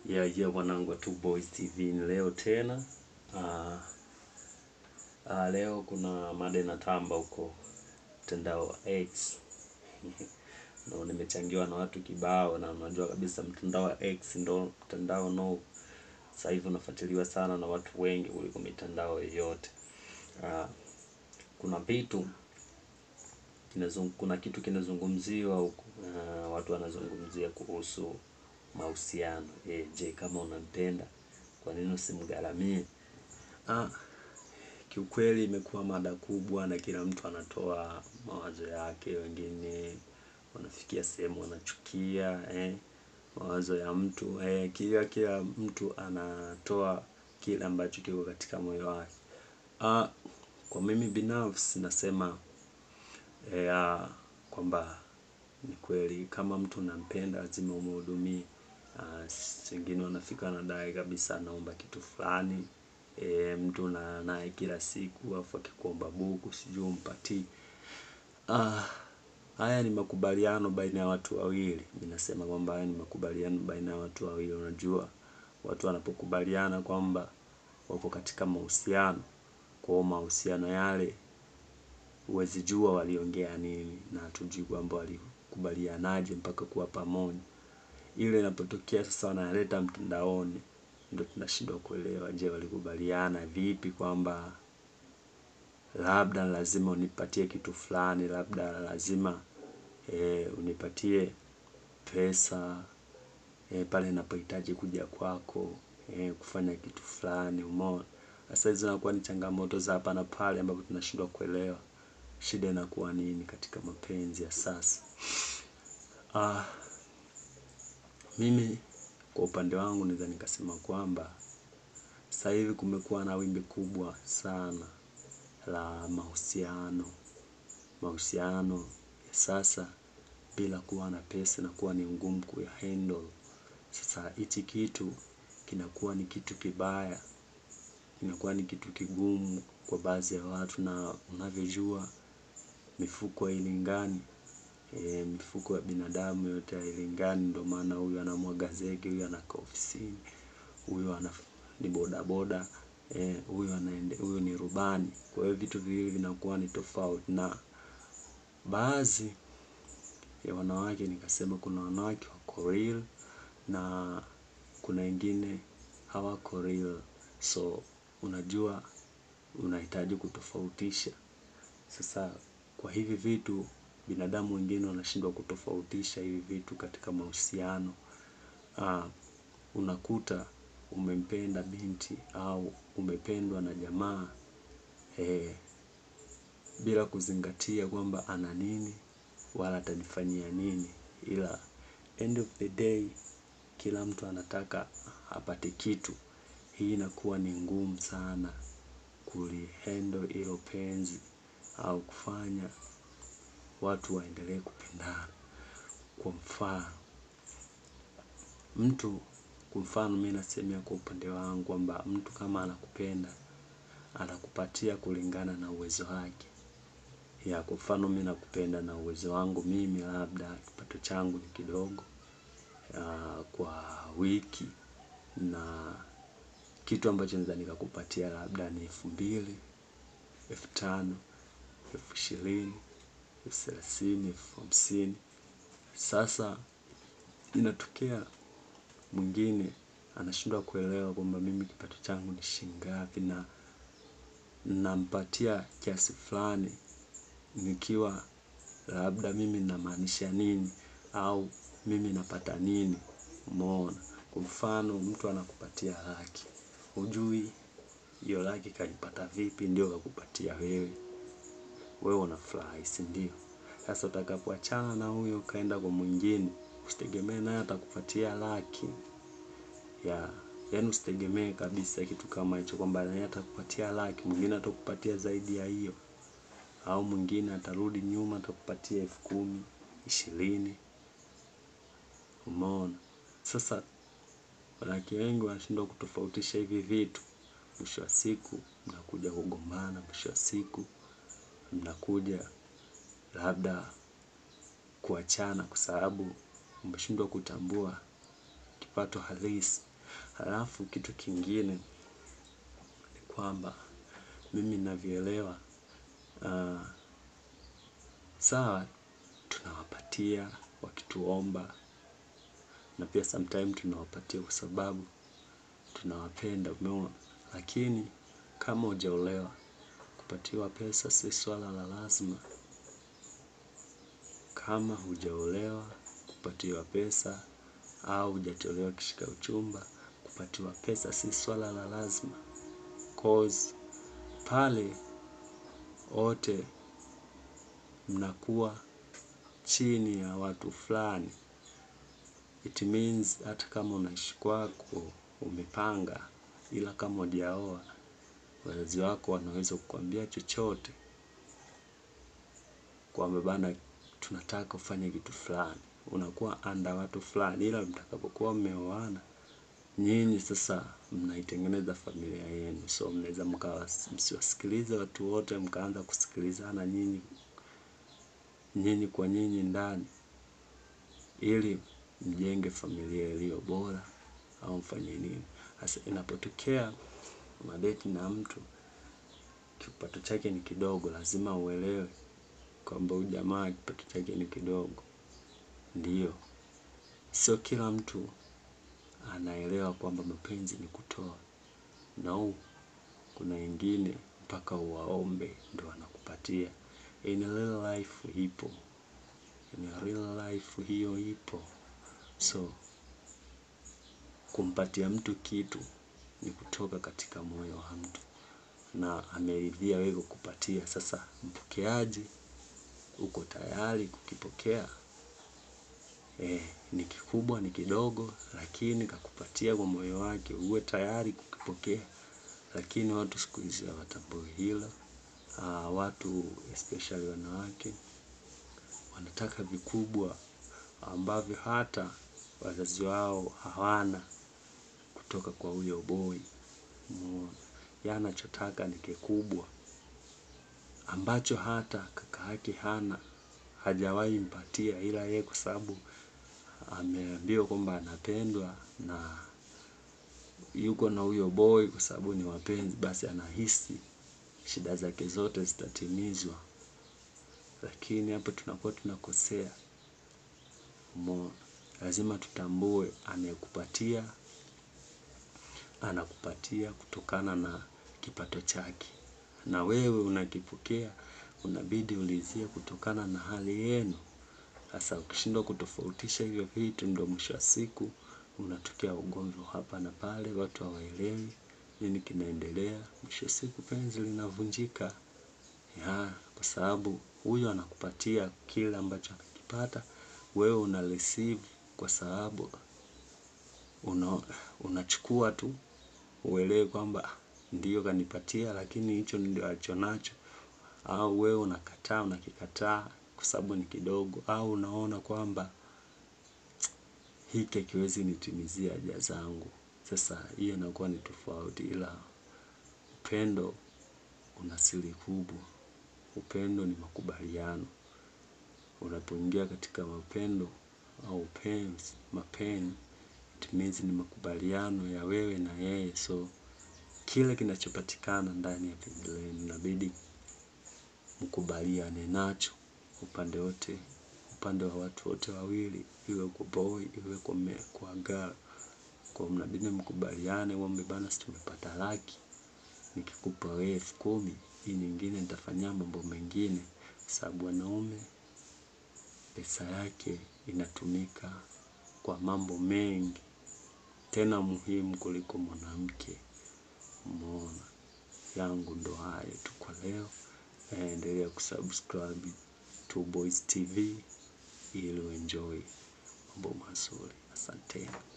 ya ya mwanangu wa Two Boys TV ni leo tena. Uh, uh, leo kuna mada inatamba huko mtandao wa X no, nimechangiwa na watu kibao, na unajua kabisa mtandao wa X ndo mtandao no sasa hivi unafuatiliwa sana na watu wengi kuliko mitandao yoyote. Uh, kuna vitu kinazung, kuna kitu kinazungumziwa huko uh, watu wanazungumzia kuhusu mahusiano. E, je, kama unampenda kwa nini usimgharamie? Ah, kiukweli imekuwa mada kubwa na kila mtu anatoa mawazo yake. Wengine wanafikia sehemu wanachukia eh, mawazo ya mtu eh, kila kila mtu anatoa kile ambacho kiko katika moyo wake. Ah, kwa mimi binafsi nasema eh, ah, kwamba ni kweli kama mtu unampenda lazima umhudumie. Uh, wengine wanafika wanadai kabisa anaomba kitu fulani e, mtu na naye kila siku afu akikuomba buku sijui umpatii. Uh, haya ni makubaliano baina ya watu wawili. Ninasema kwamba haya ni makubaliano baina ya watu wawili. Unajua watu wanapokubaliana kwamba wako katika mahusiano, kwa mahusiano yale huwezi jua waliongea nini na hatujui kwamba walikubalianaje mpaka kuwa pamoja ile inapotokea sasa wanaleta mtandaoni, ndio tunashindwa kuelewa. Je, walikubaliana vipi kwamba labda lazima unipatie kitu fulani, labda lazima e, unipatie pesa e, pale ninapohitaji kuja kwako e, kufanya kitu fulani. Umeona, sasa hizo zinakuwa ni changamoto za hapa na pale, ambapo tunashindwa kuelewa shida inakuwa nini katika mapenzi ya sasa. Ah, mimi kwa upande wangu naweza nikasema kwamba sasa hivi kumekuwa na wimbi kubwa sana la mahusiano. Mahusiano ya sasa bila kuwa na pesa inakuwa ni ngumu kuya handle. Sasa hichi kitu kinakuwa ni kitu kibaya, kinakuwa ni kitu kigumu kwa baadhi ya watu, na unavyojua mifuko hailingani. E, mifuko ya binadamu yote hailingani. Ndio maana huyu anamwaga zege, huyu anakaa ofisini, huyu ana ni bodaboda eh, huyu anaende, huyu ni rubani. Kwa hiyo vitu viwili vinakuwa ni tofauti, na baadhi ya wanawake nikasema, kuna wanawake wako real na kuna wengine hawako real, so unajua unahitaji kutofautisha. Sasa kwa hivi vitu binadamu wengine wanashindwa kutofautisha hivi vitu katika mahusiano. Uh, unakuta umempenda binti au umependwa na jamaa eh, bila kuzingatia kwamba ana nini wala atanifanyia nini, ila end of the day kila mtu anataka apate kitu. Hii inakuwa ni ngumu sana kulihandle hilo penzi au kufanya watu waendelee kupendana. Kwa mfano mtu, kwa mfano mimi nasemea kwa upande wangu kwamba mtu kama anakupenda anakupatia kulingana na uwezo wake. Ya kwa mfano mimi nakupenda na uwezo wangu mimi, labda kipato changu ni kidogo uh, kwa wiki na kitu ambacho naweza nikakupatia labda ni elfu mbili, elfu tano, elfu ishirini, elfu thelathini, elfu hamsini. Sasa inatokea mwingine anashindwa kuelewa kwamba mimi kipato changu ni shilingi ngapi, na nampatia kiasi fulani nikiwa labda mimi namaanisha nini au mimi napata nini. Umeona, kwa mfano mtu anakupatia laki, hujui hiyo laki kaipata vipi, ndio kakupatia wewe, wewe unafurahi, si ndio? Sasa utakapoachana na huyo ukaenda kwa mwingine, usitegemee naye atakupatia laki ya yaani, usitegemee kabisa kitu kama hicho, kwamba naye atakupatia laki, mwingine atakupatia zaidi ya hiyo, au mwingine atarudi nyuma atakupatia elfu kumi, ishirini. Umeona? Sasa wanawake wengi wanashindwa kutofautisha hivi vitu. Mwisho wa siku mnakuja kugombana, mwisho wa siku mnakuja labda kuachana, kwa sababu umeshindwa kutambua kipato halisi Halafu kitu kingine ni kwamba mimi ninavyoelewa sawa tunawapatia wakituomba na pia sometime tunawapatia kwa sababu tunawapenda umeona. Lakini kama hujaolewa kupatiwa pesa si swala la lazima. Kama hujaolewa kupatiwa pesa au hujatolewa kishika uchumba kupatiwa pesa si swala la lazima cause pale wote mnakuwa chini ya watu fulani it means hata kama unaishi kwako umepanga ila kama hujaoa wazazi wako wanaweza kukuambia chochote kwamba bana tunataka ufanye kitu fulani unakuwa under watu fulani ila mtakapokuwa mmeoana nyinyi sasa mnaitengeneza familia yenu so mnaweza mkawa msiwasikilize watu wote mkaanza kusikilizana nyinyi nyinyi kwa nyinyi ndani ili mjenge familia iliyo bora au mfanye nini hasa inapotokea unadeti na mtu kipato chake ni kidogo lazima uelewe kwamba huyu jamaa kipato chake ni kidogo ndiyo sio kila mtu anaelewa kwamba mapenzi ni kutoa no kuna wengine mpaka uwaombe ndio wanakupatia in real life ipo in real life hiyo ipo so kumpatia mtu kitu ni kutoka katika moyo wa mtu na ameridhia wewe kukupatia sasa mpokeaji uko tayari kukipokea ni kikubwa ni kidogo lakini kakupatia kwa moyo wake uwe tayari kukipokea lakini watu siku hizi hawatambui hilo watu especially wanawake wanataka vikubwa ambavyo hata wazazi wao hawana kutoka kwa huyo boy umeona yeye anachotaka ni kikubwa ambacho hata kaka yake hana hajawahi mpatia ila yeye kwa sababu ameambiwa kwamba anapendwa na yuko na huyo boy kwa sababu ni wapenzi basi anahisi shida zake zote zitatimizwa lakini hapo tunakuwa tunakosea umeona lazima tutambue anayekupatia anakupatia kutokana na kipato chake na wewe unakipokea unabidi ulizie kutokana na hali yenu sasa ukishindwa kutofautisha hivyo vitu ndio mwisho wa siku unatokea ugomvi wa hapa na pale watu hawaelewi nini kinaendelea mwisho wa siku penzi linavunjika kwa sababu huyo anakupatia kile ambacho anakipata wewe una receive kwa sababu unachukua tu uelewe kwamba ndiyo kanipatia lakini hicho ndio alicho nacho au wewe unakataa unakikataa kwa sababu ni kidogo au unaona kwamba hiki hakiwezi nitimizia haja zangu sasa hiyo inakuwa ni tofauti ila upendo una siri kubwa upendo ni makubaliano unapoingia katika mapendo au upenzi mapenzi it means ni makubaliano ya wewe na yeye so kile kinachopatikana ndani ya penzi lenu inabidi mkubaliane nacho upande wote upande wa watu wote wawili iwe kwa boy iwe kwa girl kwa mnabidi mkubaliane mwambie bana si tumepata laki nikikupa wewe elfu kumi hii nyingine nitafanyia mambo mengine sababu wanaume pesa yake inatumika kwa mambo mengi tena muhimu kuliko mwanamke umeona yangu ndo hayo tu kwa leo endelea kusubscribe Two Boys TV ili uenjoy mambo mazuri asanteni.